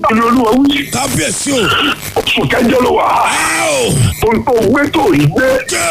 báyìí olúwa wí kábíyèsí o. oṣù kẹjọ ló wà Áò. ohun tó gbé tó rí gbé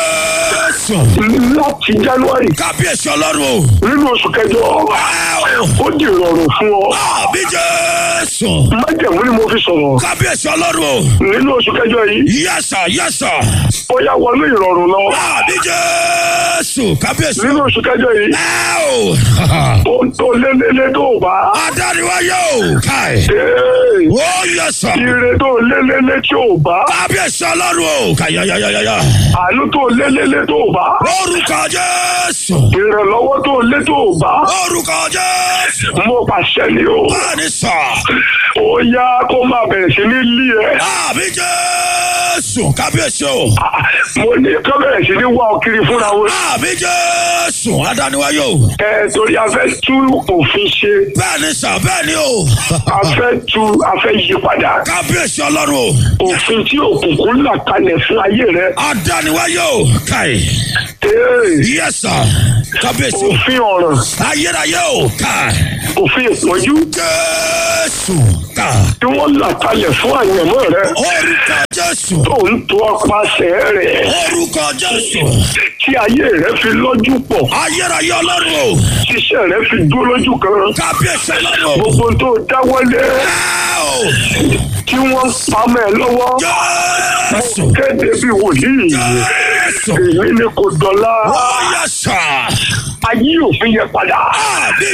Jésù. láti january kábíyèsí ọlọ́run o. nínú oṣù kẹjọ Áò. ó di ìrọ̀rùn fún ọ àbí Jésù. májẹ̀mú ni mo fi sọ̀rọ̀ kábíyèsí ọlọ́run o. nínú oṣù kẹjọ yìí yẹ́sà yẹ́sà. ó yá wọnú ìrọ̀rùn lọ àbí Jésù. kábíyèsí nínú o. oṣù kẹjọ yìí Áò. ohun tó lélẹ́lẹ́ tó bá adániwáyé o. káì. ee, ó yẹ́sà. ire tó lélẹ́lẹ́ tí ò bá kábíyèsí ọlọ́run o. kàyàyàyàyà. àánú tó lélẹ́lẹ́ tó bá orúkọ Jésù. ìrànlọ́wọ́ tó lé tó bá orúkọ Jésù. mo pàṣẹ ni o báni sọ. ó yá kó máa bẹ̀rẹ̀ sí ní lé ẹ àbí Jésù. kábíyèsí o. Ah, mo ní kó bẹ̀rẹ̀ sí ní wá ọ kiri fúnra wọn àbí Jésù. adániwáyé o. ẹ torí a fẹ́ tú òfin ṣe bẹ́ẹ̀ni sọ bẹ́ẹ̀ni o. a fẹ́ tú a fẹ́ yí padà kábíyèsí ọlọ́run o. òfin tí òkùnkùn là kalẹ̀ fún ayé rẹ adániwáyé o. káì. ee, yẹ́sà. kábíyèsí o. òfin ọ̀ràn ayérayé o. káì. òfin ìpọ́njú Jésù. ká. tí wọ́n là kalẹ̀ fún àyànmọ́ rẹ orúkọ Jésù. tó ń tó ọpasẹ̀ rẹ̀ orúkọ Jésù. tí ayé rẹ fi lọ́jú pọ̀ ayérayé ọlọ́run o. tíṣẹ́ rẹ fi dúró lójú kan kábíyèsí ọlọ́run o. gbogbo tó dáwọ́lé Áò. tí wọ́n pamọ́ ẹ lọ́wọ́ Jésù. kéde bí wòlíì Jésù. èmi ni kò dọ̀la ó yẹ́sà. ayé òfin yẹ padà àbí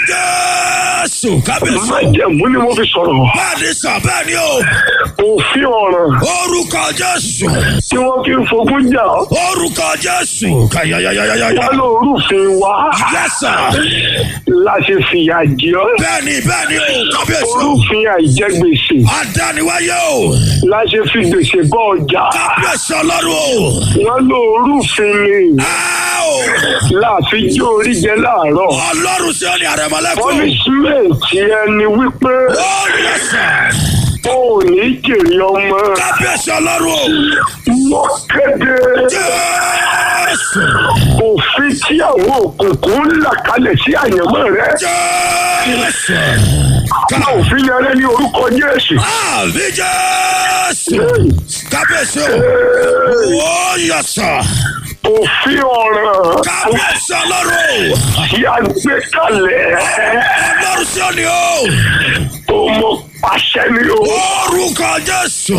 Jésù. kábíyèsí o. májẹ̀mú ni mo fi sọ̀rọ̀ bẹ́ẹ̀ni sọ bẹ́ẹ̀ni o. òfin ọ̀ràn orúkọ Jésù. tí wọ́n fi ń fogún jà orúkọ Jésù. kàyàyàyàyà. wá lórúfin wa yẹ́sà. la ṣe fìyà jẹ ọ́ bẹ́ẹ̀ni bẹ́ẹ̀ni o. kábíyèsí o. orúfin àìjẹgbèsè adániwáyé o. la ṣe fi gbèsè bọ́ ọjà kábíyèsí ọlọ́run o. wọ́n lórúfin ni Áò. láàfin jó orí jẹ láàárọ̀ ọlọ́run sí ọ̀nì àrẹ̀mọ́lẹ́kùn. punishment ẹni wípé ó yẹ́sà. ó ní jèrè ọmọ kábíyèsí ọlọ́run o. mọ́ kéde Jésù. òfin tí àwọn òkùnkùn ń là kalẹ̀ sí àyànmọ́ rẹ Jésù. ká òfin yẹn rẹ ní orúkọ Jésù. àbí Jésù. kábíyèsí o. ó yẹ́sà. òfin ọ̀ràn kábíyèsí ọlọ́run o. tí a gbé kalẹ̀ ọlọ́run sí ọ̀nì o. tó mọ pàṣẹ ni o. orúkọ Jésù.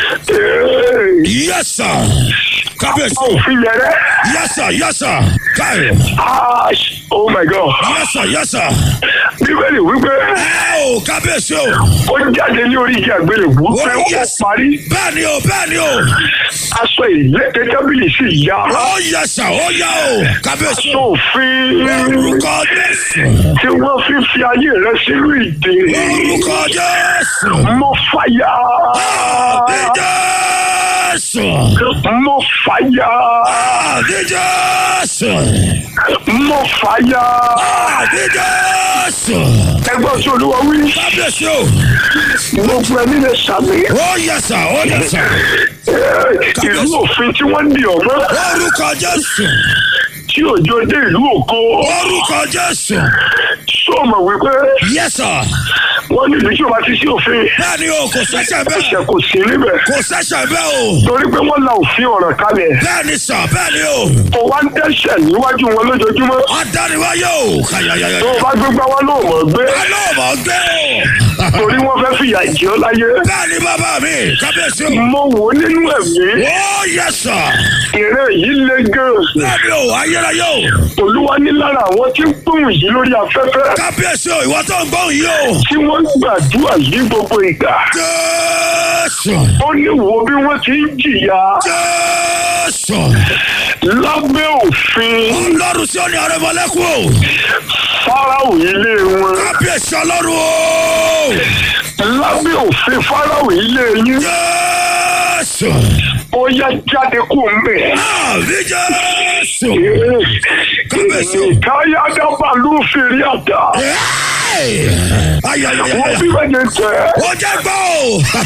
Ee, yẹ́sà. kábíyèsí o. òfin yẹn rẹ yẹ́sà yẹ́sà. káyọ̀. ah oh my god yẹ́sà yẹ́sà. bíbélì wípé ẹ o kábíyèsí o. ó jáde ní orí igi àgbélébùú Oh, pé ó yes. parí bẹ́ẹ̀ni o bẹ́ẹ̀ni o. aṣọ ìlẹ́kẹ̀ tábìlì sí ìyá ó yẹ́sà ó yá o. kábíyèsí o. sófin orúkọ Jésù. tí wọ́n fi fi ayé rẹ sínú ìdè orúkọ Jésù. mo fàyà àbí Jésù. mo fàyà àbí Jésù. mo fàyà àbí Jésù. ẹgbọ́n tí olúwa wí kábíyèsí o. gbogbo ẹni lè sàmì ó yẹ́sà ó yẹ́sà. Eh, ìlú òfin tí wọ́n ń di ọ̀mọ́ orúkọ Jésù. tí òjò dé ìlú ògo orúkọ Jésù. sọ́ọ̀mọ̀ wípé yẹ́sà. wọ́n ní ìlú tí o bá ti sí òfin bẹ́ẹ̀ni o kò sẹ́sẹ̀ bẹ́ẹ̀. ẹ̀ṣẹ̀ kò sí níbẹ̀ kò sẹ́sẹ̀ bẹ́ẹ̀ o. torí pé wọ́n la òfin ọ̀ràn kalẹ̀ bẹ́ẹ̀ni sọ bẹ́ẹ̀ni o. kò wá ń dẹ́ṣẹ̀ níwájú wọn lójoojúmọ́ adániwáyé o. kàyàyàyà. tó o bá gbégbá wọn ló mọ̀ gbé alóòmọ̀ gbé o. torí wọ́n fẹ́ fìyà jẹ ọ́ láyé bẹ́ẹ̀ni bàbá mi kábíyèsí o. mo wò ó nínú ẹ̀mí ó yẹ sọ. ìrẹ́ yìí le gan bẹ́ẹ̀ni o ayérayé o. olúwa ní lára àwọn tí ń gbóhùn yìí lórí afẹ́fẹ́ kábíyèsí o ìwọ tó ń gbóhùn yìí o. tí wọ́n gbàdúrà yìí gbogbo ìgbà jésù. ó ní wo bí wọ́n ti ń jìyà jésù. lábẹ́ òfin ọlọ́run sí òní àrẹ̀mọ́lẹ́kùn o. fáráò ilé wọn kábíyèsí ọlọ́run o. lábẹ́ òfin fáráò ilé yín jésù. ó yá jáde kó ń bẹ̀. àbí jésù. kábíyèsí o. káyà dábàá ló fèrè àdá Hey! ayayaya. wọ́n bí wọ́n yẹn tẹ̀ ó jẹ́ gbọ́ o.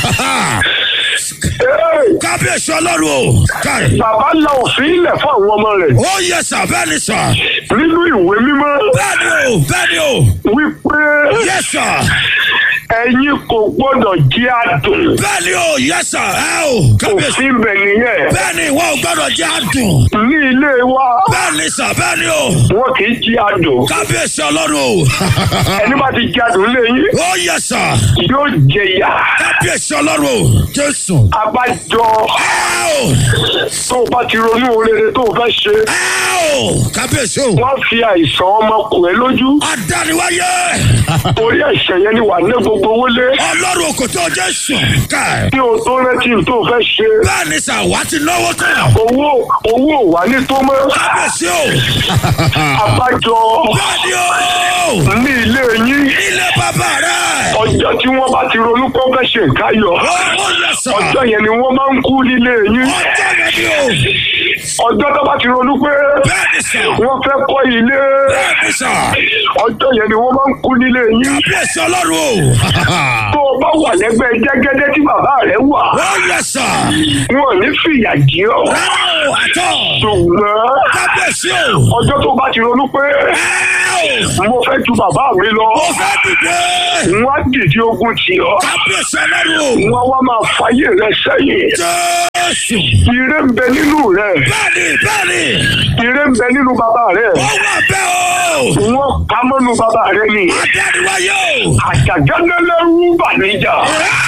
kábíyèsí ọlọ́run o. káì. bàbá la òfin ilẹ̀ fún àwọn ọmọ rẹ̀ ó yẹ sà bẹ́ẹ̀ ni sà. nínú ìwé mímọ́ bẹ́ẹ̀ ni o bẹ́ẹ̀ ni o. wípé yẹ sà. ẹ̀yin kò gbọ́dọ̀ jẹ́ àdùn bẹ́ẹ̀ ni o yes sir ẹ o kábíyèsí òfin bẹ̀ nìyẹn bẹ́ẹ̀ ni ìwọ ò gbọ́dọ̀ jẹ́ àdùn ní ilé wa bẹ́ẹ̀ ni sà bẹ́ẹ̀ ni o wọn kì í jẹ́ àdùn kábíyèsí ọlọ́run o ẹni bá ti jẹ́ àdùn lẹ́yìn ó yes sir yóò jẹ ìyà kábíyèsí ọlọ́run o jésù abájọ ẹ o tó o bá ti ronú rere tó o fẹ́ ṣe ẹ o kábíyèsí o wọ́n fi àìsàn ọmọkùnrin lójú adániwáyé orí ẹ̀ṣẹ̀ yẹn ni wà ní gbogbo owó lé ọlọ́run kò tó jésù ká kí o tó rántí tó o fẹ́ ṣe bẹ́ẹ̀ ni sà wá ti náwó tán owó owó ò wá ní tó mọ́ kábíyèsí o abájọ bẹ́ẹ̀ ni o ní ilé yín ilé bàbá rẹ ọjọ́ tí wọ́n bá ti ronú kó fẹ́ ṣe nǹkan yọ ó ó yes sir ọjọ́ yẹn ni wọ́n máa ń kú nílé yín ọjọ́ yẹn ni o ọjọ́ tó bá ti ronú pé bẹ́ẹ̀ ni sà wọ́n fẹ́ kọ́ ilé bẹ́ẹ̀ ni sà ọjọ́ yẹn ni wọ́n máa ń kú nílé yín kábíyèsí ọlọ́run o tó o bá wà lẹ́gbẹ́ jẹ́gẹ́dẹ́ tí bàbá rẹ̀ wà ó yes sir wọn ò ní fìyà jí ọ rárá o àtọ̀ ṣùgbọ́n kábíyèsí o ọjọ́ tó bá ti ronú pé ẹ o mo fẹ́ ju bàbá mi lọ ó fẹ́ dìde wọ́n á dìde ogun tì ọ́ kábíyèsí ọlọ́run o wọ́n wá máa fàyè rẹ sẹ́yìn jésù ire ń bẹ nínú rẹ bẹ́ẹ̀ni bẹ́ẹ̀ni ire ń bẹ nínú bàbá rẹ ó wà bẹ́ẹ̀ o wọ́n ká mọ́nu bàbá rẹ ni adániwáyé o àjàgánlélẹ́rú bàníjà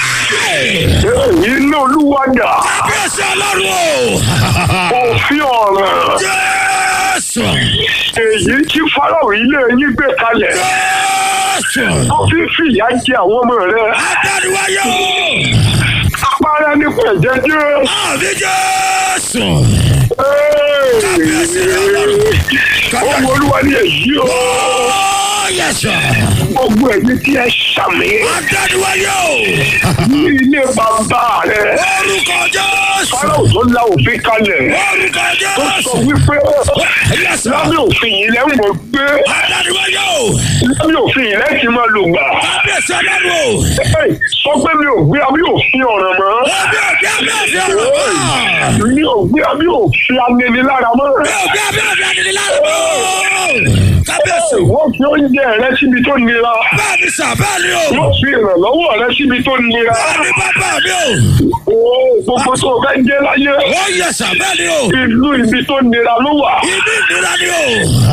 iná olúwadà kábíyèsí ọlọ́run o òfin ọ̀ràn jésù èyí tí fáráò ilé yín gbé kalẹ̀ jésù tó fi fìyà jẹ àwọn ọmọ rẹ adániwáyé o apára nípa ẹ̀jẹ̀ jẹ́ àmì jésù kábíyèsí ọlọ́run ohun olúwa ni èyí o ó yẹsọ gbogbo ẹ̀yin tí ẹ ṣàmì adániwáyé o ní ilé bàbá rẹ orúkọ jésù fáráò tó la òfin kalẹ̀ orúkọ tó sọ jésù wípé yẹsọ lábẹ́ òfin yìí lẹ́ ń mọ̀ pé adániwáyé o lábẹ́ òfin yìí lẹ́ ti máa lò gbà. kábíyèsí ọlọ́run o Hey, sọ pé mi ò gbé abí òfin ọ̀ràn mọ́. ọbẹ̀ ọbẹ̀ ọbẹ̀ ọbẹ̀ ọbẹ̀ mi ò gbé abí òfin aninilára mọ́. ọbẹ̀ ọbẹ̀ ọbẹ̀ ọbẹ̀ lára kábíyèsí wọ́n fi oúnjẹ rẹ síbi tó nira. bẹ́ẹ̀ ni sà bẹ́ẹ̀ ni o wọ́n fi ìrànlọ́wọ́ rẹ síbi tó nira. bẹ́ẹ̀ ni bàbá mi o Oo, gbogbo tó o fẹ́ jẹ́ láyé. ó yẹ sà bẹ́ẹ̀ ni o ìlú ibi tó nira ló wà. ìlú ìnira ni o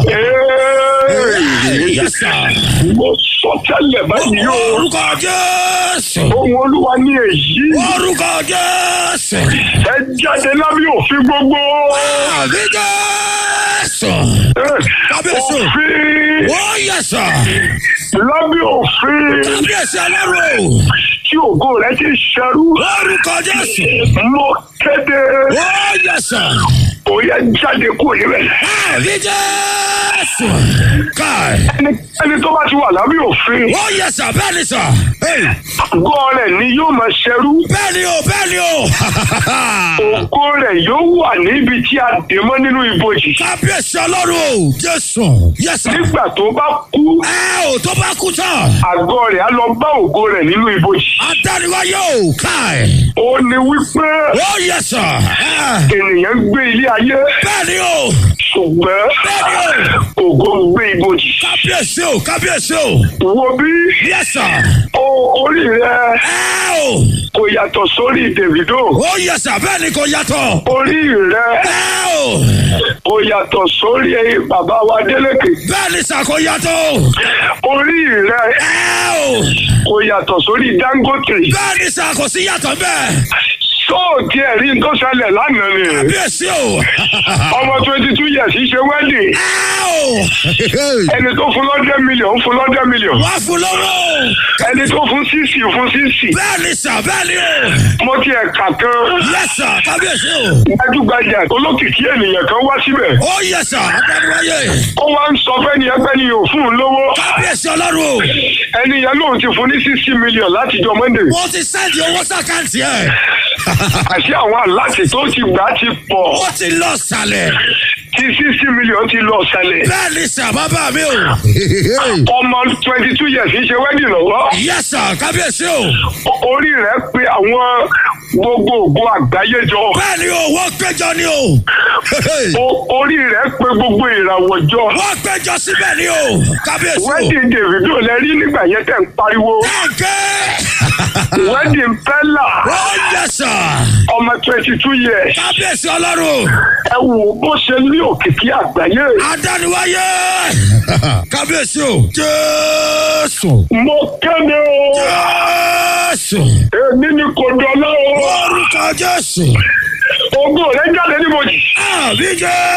Ee, yẹ sà mo sọ tẹ́lẹ̀ báyìí o. orúkọ jésù ohun olúwa ní èyí. orúkọ jésù ẹ jáde lábẹ́ òfin gbogbo. àmì jésù Ee, Kábíyèsí. òfin ó yẹ sà lábẹ́ òfin kábíyèsí ọlọ́run o tí ògo rẹ ti ṣẹrú. orúkọ jésù mo kéde ó yẹ sà ó yẹ jáde kúrò níbẹ̀. àmì jésù káì ẹni ẹni tó bá ti wà lábẹ́ òfin ó yẹ sà bẹ́ẹ̀ ni sà àgọ́ rẹ̀ ni yóò máa ṣẹrú. bẹ́ẹ̀ ni o bẹ́ẹ̀ ni o ògo rẹ̀ yóò wà níbi tí a dè mọ́ nínú ibojì. kábíyèsí ọlọ́run o jésù yẹ sà nígbà tó bá kú ẹ ò tó bá kú tán àgọ́ rẹ̀ á lọ bá ògo rẹ̀ nínú ibojì. adániwáyé o káì ó ní wípé ó yẹ sà ẹ ènìyàn gbé ilé ayé bẹ́ẹ̀ ni o ṣùgbọ́n bẹ́ẹ̀ ni o ògo ń gbé ibojì. kábíyèsí o kábíyèsí o wo bí yẹ sà o orí rẹ ẹ o kò yàtọ̀ sórí Davido ó yẹ sà bẹ́ẹ̀ ni kò yàtọ̀ orí rẹ ẹ o kò yàtọ̀ sórí bàbá wa Délékè bẹ́ẹ̀ ni sà kò yàtọ̀ orí rẹ ẹ o kò yàtọ̀ sórí Dangote bẹ́ẹ̀ ni sà kò sí yàtọ̀ bẹ́ẹ̀ sóòtì ẹ̀rí tó ṣẹlẹ̀ lánàá ni kábíyèsí o ọmọ twenty two years ṣe wedding ẹ o ẹni tó fún lọ́dẹ̀ mílíọ̀n fún lọ́dẹ̀ mílíọ̀n wá fún lọ́wọ́ ẹni tó fún sísì fún sísì bẹ́ẹ̀ ni sà bẹ́ẹ̀ ni o mo ti ẹ̀ka kan yẹ sà kábíyèsí o gbajúgbajà olókìkí ènìyàn kan wá síbẹ̀ ó yẹ sà adániwáyé ó wá ń sọ fẹ́ni ẹgbẹ́ ni yóò fún un lówó kábíyèsí ọlọ́run o ẹni yẹn lóun ti fún ní sixty million láti jọ monday mo ti sẹ́ndì owó sàkáǹtì ẹ̀ àti àwọn aláàtì tó ti gbà ti pọ̀ ó ti lọ sàlẹ̀ tí sixty million ti lọ sálẹ̀ bẹ́ẹ̀ ni sà bàbá mi o ọmọ twenty two years ń ṣe wedding lọ́wọ́ yẹ sà kábíyèsí o orí rẹ̀ pé àwọn gbogbo ògo àgbáyé jọ bẹ́ẹ̀ ni o wọ́n péjọ ni o. O- orí rẹ̀ pé gbogbo ìràwọ̀ jọ wọ́n péjọ síbẹ̀ ni o. kábíyèsí o. wedding davido lẹ rí nígbà yẹn tẹ̀ ń pariwo ọ̀kẹ́. wedding pella ó yẹ sà. ọmọ twenty two years kábíyèsí ọlọ́run. ẹ wò bó ṣe ní òkìkí àgbáyé adániwáyé. kábíyèsí o. jésù. mo kéde o jésù. èmi ni kò dọ́lá o orúkọ jésù. ògo rẹ̀ jáde níbojì. àbí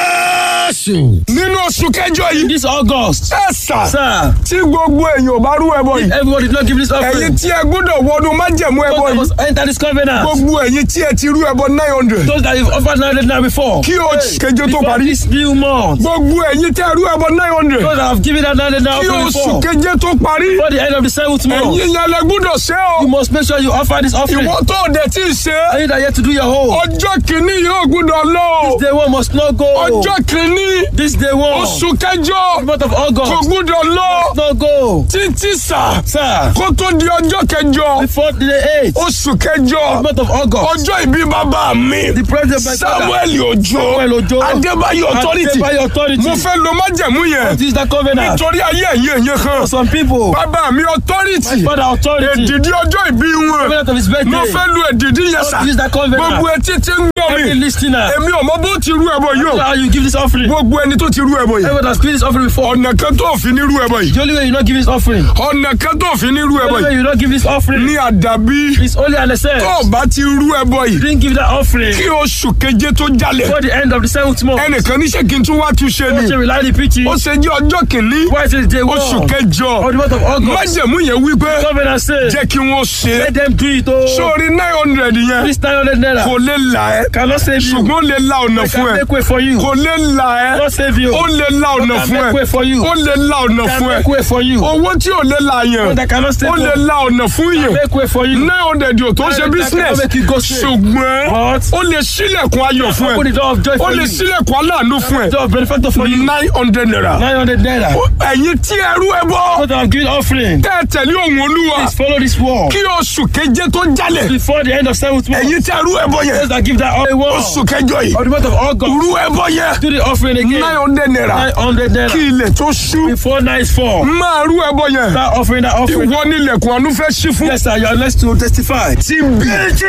jésù. nínú oṣù kẹjọ yìí. This August, ẹ sà sir, tí gbogbo èèyàn ò bá rú ẹbọ yìí. everybody did not give this ẹ̀yin offering. tí ẹ gbọ́dọ̀ wọnú májẹ̀mú ẹbọ Those that yìí. must enter this covenant. gbogbo ẹ̀yin tí ẹ ti rú ẹbọ nine hundred. Those that have offered 900 now before. kí oṣù keje tó Before parí. this new month. gbogbo ẹ̀yin tí ẹ rú ẹbọ nine hundred. Those that have given that 900 now kí offering oṣù before. keje tó parí. Before the end of the seventh month. ẹ̀yin yẹn lẹ gbọ́dọ̀ ṣe You o. must make sure you offer this offering. ìwọ tó o dẹ̀ tí ì ṣe. Are you that yet to do your whole? ọjọ́ kìíní yóò gbọ́dọ̀ lọ. o. Day one must not go. ọjọ́ kìíní This day one. oṣù kẹjọ The month of kò August. gbọ́dọ̀ lọ. Not go. títí sà Sir, kó tó di ọjọ́ kẹjọ before the 8th. oṣù kẹjọ month of August. ọjọ́ ìbí bàbá mi The president by samuel ojo Samuel Ojo. adébáyọ̀ authority By authority. mo fẹ́ lo májẹ̀mú yẹn This is the covenant. nítorí ayé ẹ̀yẹ ẹ̀yẹ kan For some people. bàbá mi authority Father authority. èdìdí ọjọ́ ìbí wọn Covenant of his birthday. mo fẹ́ lo èdìdí yẹn sà This is the covenant. gbogbo etí tí ń gbọ́ Every mi listener. èmi ò mọ bó ti rú ẹbọ yìí o How you give this offering? gbogbo ẹni tó ti rú ẹbọ yìí Everyone has given this offering before. ọ̀nà kan tó fi ní rú ẹbọ yìí The only way you not give this offering. ọ̀nà kan tó fi ní rú The ẹbọ only way yìí you not give this offering. ní àdàbí It's only an excess. tó o bá ti rú ẹbọ yìí Didn't give that offering kí oṣù keje tó jalè before the end of the seventh month. ẹnìkan níṣẹ́ kí n tún wá túnṣe What ni you rely the preaching? ó ṣe jẹ́ ọjọ́ kìíní Why is it day one? oṣù Of kẹjọ the month of August. májẹ̀mú yẹn wípé Covenant says. jẹ́ kí wọ́n ṣe é Let them do it. Oh. sórí nine hundred yẹn This 900 naira kò lè là ẹ́ cannot save you. ṣùgbọ́n ó lè la ọ̀nà I fún can ẹ make way for you. kò lè là ẹ́ Not save you. ó lè la ọ̀nà I can fún make ẹ way for you. ó lè la ọ̀nà I can fún ẹ make way for you. owó tí ò lè la yẹn But I cannot save ó lè you. la ọ̀nà fún yẹn Make way for you. nine hundred yóò tó ṣe I can business make it go straight. ṣùgbọ́n But ó lè ṣílẹ̀kùn ayọ̀ fún open the ẹ door of joy ó for lè you. ṣílẹ̀kùn aláàánú fún ẹ Door of benefactor for you. nine hundred naira 900 naira. ẹ̀yin tí ẹrú ẹ bọ́ What I've given offering. tẹ́ ẹ tẹ̀lé òun olúwa Please follow this wall. kí oṣù keje tó jalè Before the end of seventh month. ẹ̀yin tí ẹrú ẹ bọ́ yẹn Those that give that offering wall. oṣù kẹjọ yìí Of the month of August. rú ẹ bọ́ yẹn Do the offering again. nine hundred naira 900 naira. kí ilẹ̀ tó ṣú Before night fall. máa rú ẹ bọ́ yẹn That offering, that offering. ìwọ nílẹ̀kùn àánú fẹ́ ṣí fún. Yes, sir. You are blessed to testify. TB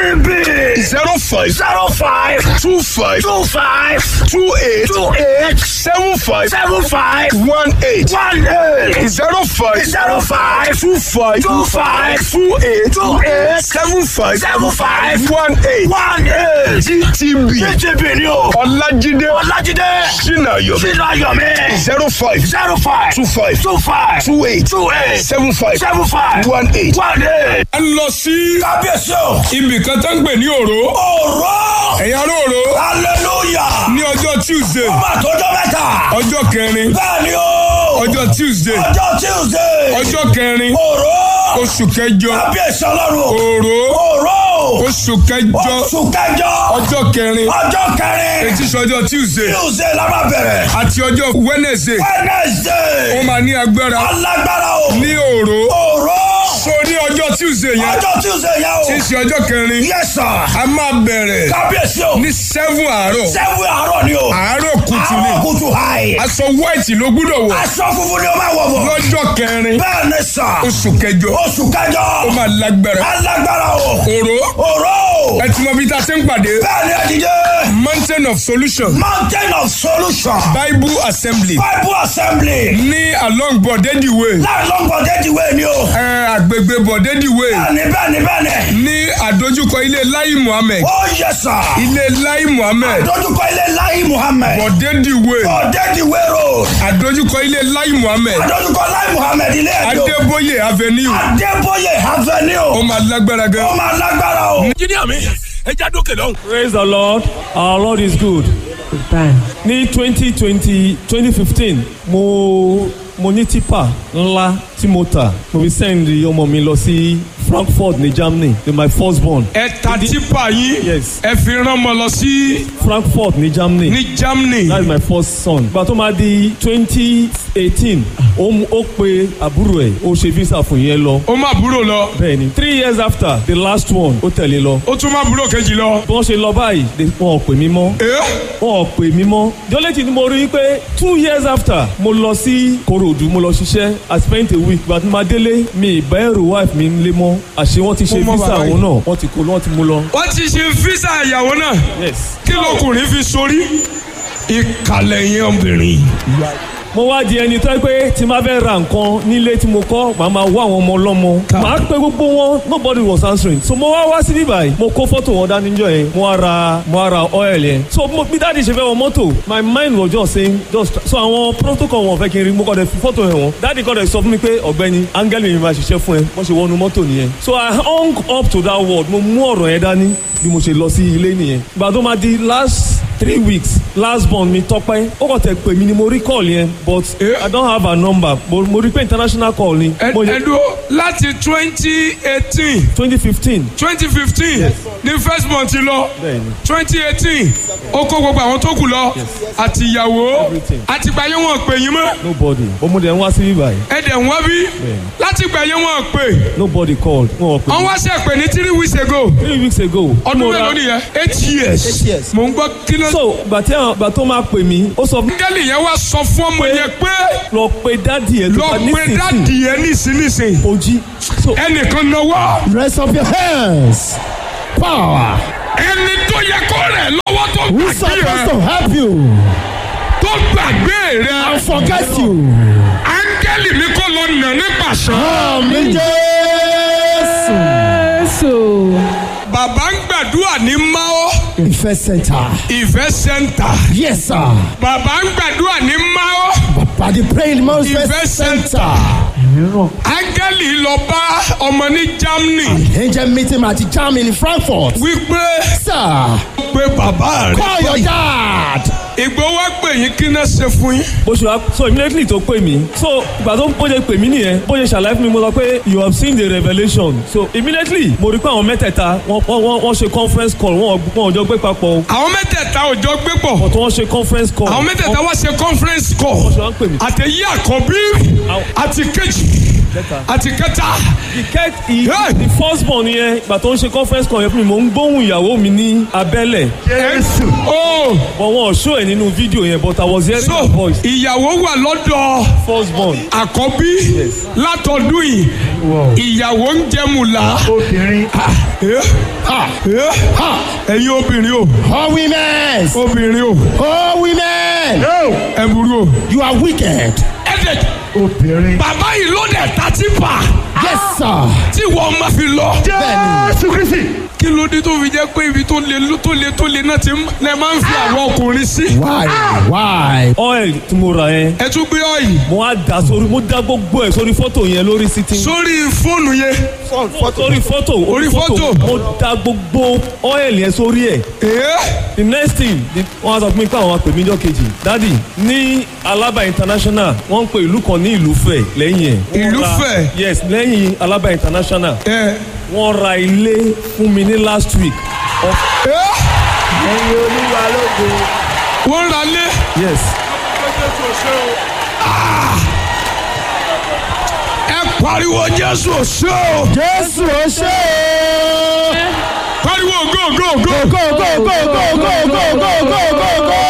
TB zero five zero five two five two five two eight two eight seven five seven five one eight one eight zero five zero five two five two five two eight two eight seven five seven five one eight one eight. TB TTB ni o. Ọlájídé Ọlájídé. Ṣínàyọ̀ Sínú ayọ̀mí. zero five zero five two five two five two eight two eight seven five seven five one eight. one eight. ẹ lọ sí Kábíyèsí o. ibì kan tó ń gbè ní òró Òró. ẹ̀yà òró Hallelujah. ní ọjọ́ Tuesday Ọba àtọ́jọ́ mẹ́ta. ọjọ́ kẹrin Bẹ́ẹ̀ ni o. ọjọ́ Tuesday Ọjọ́ Tuesday. ọjọ́ kẹrin Òró. oṣù kẹjọ Kábíyèsí ọlọ́run. òró Òró. oṣù kẹjọ Oṣù kẹjọ. ọjọ́ kẹrin Ọjọ́ kẹrin. etí sọjọ́ Tuesday Tuesday la máa bẹ̀rẹ̀. àti ọjọ́ Wednesday Wednesday. ó máa ní agbára Alágbára o. ní òró Òró. so ní ọjọ́ Tuesday yẹn Ọjọ́ Tuesday yẹn o. tí í ṣe ọjọ́ kẹrin Yes sir. a máa bẹ̀rẹ̀ Kábíyèsí o. ní seven àárọ̀ Sẹ́wọ̀n àárọ̀ ni o. àárọ̀ kùtù ni Àárọ̀ kùtù hàì. aṣọ white ló gbúdọ̀ wọ̀ Aṣọ funfun ni o máa wọ̀ bọ̀. lọ́jọ́ kẹrin Bẹ́ẹ̀ ni sà. oṣù kẹjọ Oṣù kẹjọ. ó máa lágbára Alágbára o. òró Òró. ẹ ti mọ bí tá a ti ń pàdé Bẹ́ẹ̀ ni ẹ̀dídé. mountain of solution Mountain of solution. bible assembly Bible assembly. ní along bọ̀dẹ́dì way Láàrin lọ́gbọ̀n déjì wé ni o. ẹ àgbègbè bọ̀dẹ́dì way Bẹ́ẹ̀ni bẹ́ẹ̀ni bẹ́ẹ̀ni. ní àdójúkọ ilé lai muhammed Ó yẹ sà. ilé lai muhammed Dójúkọ ilé Láyé Muhammed. bọ̀dẹ́dì way Ọ̀dẹ́jì wé road. àdójúkọ ilé lai muhammed Dójúkọ Láyé Muhammed ilé ẹ̀dọ́. adébóyè avenue Adébóyè ó Avenue. máa lágbára Ó gan máa lágbára o. Jíníà mi, ẹ já dókè lọ́hùn. Praise the Lord. Our Lord is good. ní twenty twenty twenty fifteen mo mo ní tipa ńlá tí mo tà mo fi send ọmọ mi lọ sí Frankfurt ní Germany ní my first born ẹ ta tipa yín Yes. ẹ fi rán ọmọ lọ sí Frankfurt ní Germany ní Germany that is my first son gba tó máa di twenty eighteen ó mú- ó pe àbúrò ẹ̀ ó ṣe visa fún yẹn lọ ó má búrò lọ bẹ́ẹ̀ni three years after the last one ó tẹ̀lé lọ ó tún má búrò kejì lọ. bí wọ́n ṣe lọ báyìí they- wọn ò pè mí mọ́ ẹ wọn ò pè mí mọ́ jọ́lẹ́tì ni mo rí i pé two years after mo lọ sí Kòròdú mo lọ ṣiṣẹ́ I spent a week but ma délé mi ìbá ẹrù wife mi ń lé mọ́ àṣé wọ́n ti ṣe Mo mọ visa bàbá yìí. òun náà wọ́n ti kó wọ́n ti mú lọ. wọ́n ti ṣe físà ìyàwó náà yes kí lọkùnrin fi sórí ìkàlẹ̀ yẹn obìnrin. mo wá di ẹni tó yẹ pé tí n bá fẹ́ ra nǹkan nílé tí mo kọ́ màá máa wá àwọn ọmọ ọlọ́mọ màá pé gbogbo wọn nobody was answering so mo wá wá sí bíbáyìí mo kó fọ́tò wọn dání jọ yẹn mo wá ra mo wá ra oil yẹn so mo bí dáàdi ṣe fẹ́ wọ mọ́tò my mind was just saying just so àwọn protocol wọn fẹ́ kí n rí mo kọ́ dẹ̀ fi fọ́tò yẹn wọn dáàdi kọ́ dẹ̀ sọ fún mi pé ọ̀gbẹ́ni áńgẹ́lì mi máa ṣiṣẹ́ fún ẹ wọ́n ṣe wọnú mọ́tò nìyẹn so I hung up to that word mo mú ọ̀rọ̀ yẹn dání bí mo ṣe lọ sí ilé nìyẹn ìgbà tó máa di last three weeks last born mi tọpẹ́ ó kàn tẹ pè mí ni mo rí call yẹn but Eh. I don't have her number mo mo rí pé international call ni ẹ mo ẹ dúró láti twenty eighteen twenty fifteen twenty fifteen ní first month lọ Bẹ́ẹ̀ni. twenty eighteen ó kó gbogbo àwọn tó kù lọ àti ìyàwó Everything. àti gbàyẹ wọn pè yín mọ́ nobody mo dẹ̀ ń wá sí bíbá yìí ẹ dẹ̀ ń wá bí láti gbàyẹ wọn pè nobody called wọn ò pè wọ́n mí wá ṣe pè ní three weeks ago three weeks ago ọdún mo ra- mélòó nìyẹn eight years years. mò ń gbọ́ kí ló so gbà tí àwọn gbà tó máa pè mí ó sọ fún mi áńgẹ́lì yẹn wá sọ fún ọmọ yẹn pé lọ pe dádì ẹ lọ tó bá pé nísinsìnyí dáàdì yẹn nísinsìnyí ojí so ẹnìkan náwó Raise up your hands. Power. ẹni tó yẹ kó rẹ̀ lọ́wọ́ tó Who's gbàgbé supposed rẹ̀ to help you tó gbàgbé rẹ̀ and forget you? áńgẹ́lì mi kò lọ nà ní pàṣẹ. Àmì Jésù. bàbá ń gbàdúrà ní mao Ìfẹ́ center. ìfẹ́ sẹ́ńtà Yes sir. bàbá ń gbàdúrà ní mao Bàbá the praying man Ìfẹ́ Ìfẹ́ center. center. áńgẹ́lì lọ bá ọmọ ní Germany Angel meeting at Germany in Frankfurt. wípé Sir, pé bàbá call your rẹ̀ dad. ìgbó wá pè yín kí náà ṣe fún yín. bó ṣe wá so immediately tó pè mí so ìgbà tó bó ṣe pè mí nìyẹn bó ṣe ṣàlàyé fún mi mo sọ pé you have seen the revelation so immediately mo rí pé àwọn mẹ́tẹ̀ẹ̀ta wọ́n wọ́n wọ́n ṣe conference call wọ́n wọ́n ò jọ gbé papọ̀ o àwọn mẹ́tẹ̀ẹ̀ta ò jọ gbé pọ̀ but wọ́n ṣe conference call àwọn mẹ́tẹ̀ẹ̀ta wá ṣe conference wọ́n call ṣe wá ń pè mí. àtẹ̀yí àkọ́bí àti kejì àti kẹta the ket the, Hey! the first born yẹn ìgbà tó ń ṣe conference call yẹn fún mi mo ń gbóhùn ìyàwó mi ní abẹ́lẹ̀ oh but wọn ò show ẹ̀ nínú fídíò yẹn but I was hearing so her voice ìyàwó wà lọ́dọ̀ first born àkọ́bí látọdún yìí ìyàwó ń jẹmùlá obìnrin ẹ̀yin obìnrin o All women. obìnrin o All women. ẹ burú o. You are wicked. ẹ dẹ̀ obìnrin. bàbá yìí ló dẹ̀ ta tí pa Yes sir. tí wọ́n máa fi lọ. jésù kristi. kí ló dé tó fi jẹ́ pé ibi tó le tó le tó le náà ti ń- lẹ máa ń fi àwọn ọkùnrin sí. Why? Why? oil tí mo rà yẹn ẹ tún gbé ọ̀yì mo á dà sórí mo dá gbogbo ẹ̀ sórí fọ́tò yẹn lórí sitting sórí fóònù yẹn. sórí fọ́tò Orí fọ́tò. mo dá gbogbo oil yẹn sórí ẹ̀ Ee, the next thing the- wọ́n á sọ fún mi pé àwọn apè mí jọ́ kejì dadi ní Alaba international wọ́n ń pe ìlú kan ní Ìlúfẹ̀ lẹ́yìn ẹ̀ Wọ́n ra- Ìlúfẹ̀? yes lẹ́yìn Alaba international ẹ, wọ́n ra ilé fún mi ní last week of ẹ, ẹyin olúwa lógo. wọ́n ra lé. yes ẹ pariwo jésù òṣè o. Jésù ó ṣe é. pariwo go go go. Go go go go go go go go go go.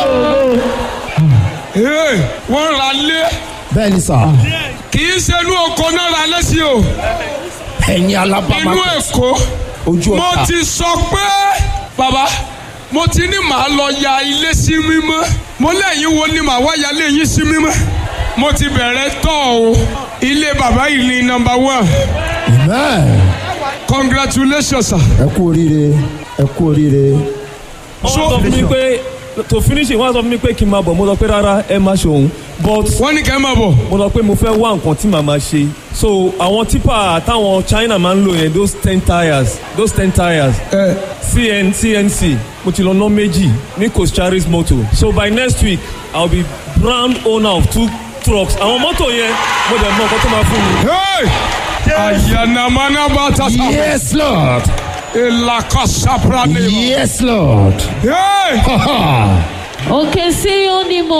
Ee, wọ́n ra lé. Bẹ́ẹ̀ni sà, kì í ṣe inú oko náà ra lé sí o. ẹ̀yin alábàámá inú èkó. ojú mo ọ̀tá. ti sọ pé bàbá mo ti ní màá lọ ya ilé sí mímọ́ mo lẹ́yìn wo ni màá wá ya ilé yín sí mímọ́ mo ti bẹ̀rẹ̀ tọ́ o ilé bàbá yìí ni nọ́mbà one Amen. congratulations sir. Ẹ kú oríire, ẹ kú oríire. wọ́n sọ fún mi pé to finish it wọ́n sọ fún mi pé kí n máa bọ̀ mo sọ pé rárá ẹ má ṣe òun but wọ́n ní kẹ́ ẹ máa bọ̀ mo sọ pé mo fẹ́ wá nǹkan tí màá máa ṣe so àwọn tipa táwọn China máa ń lò yẹn those ten tires those ten tires ẹ cn cnc mo ti lọ ná méjì ní Cocharis motor so by next week i will be brand owner of two trucks àwọn mọ́tò yẹn mo dẹ̀ mọ nǹkan tó máa fún mi. Hey! Ayanamana tata. Yes, Lord. Elakasaprane. Yes, Lord. Hey! Ha ha. òkè sí ó ní mo